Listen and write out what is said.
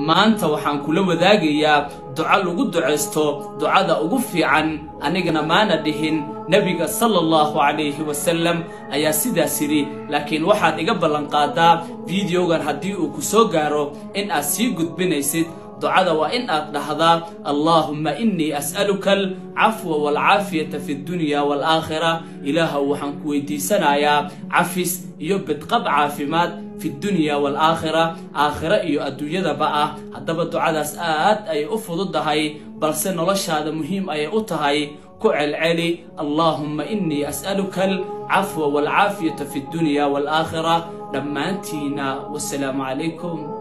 maanta waxaan kula wadaagayaa duco lagu ducaysto ducada ugu fiican anigana maana dhihin nebiga sala allahu calayhi wasalam ayaa sidaas yidhi laakiin waxaad iga ballanqaadaa fideogan haddii uu ku soo gaaro in aad sii gudbinaysid ducada waa in aad dhahdaa allaahumma innii as'aluka alcafwa waalcaafiyata fi ddunya waalaakhira ilaahow waxaan ku weydiisanayaa cafis iyo bidqab caafimaad fi dunya waalaakhira aakhira iyo adduunyadaba ah haddaba ducadaas aad ayay u fududahay balse noloshaada muhiim ayay u tahay ku celceli allaahumma innii as'aluka alcafwa waalcaafiyata fi ddunya waalaakhira dhammaantiina wasalaamu calaykum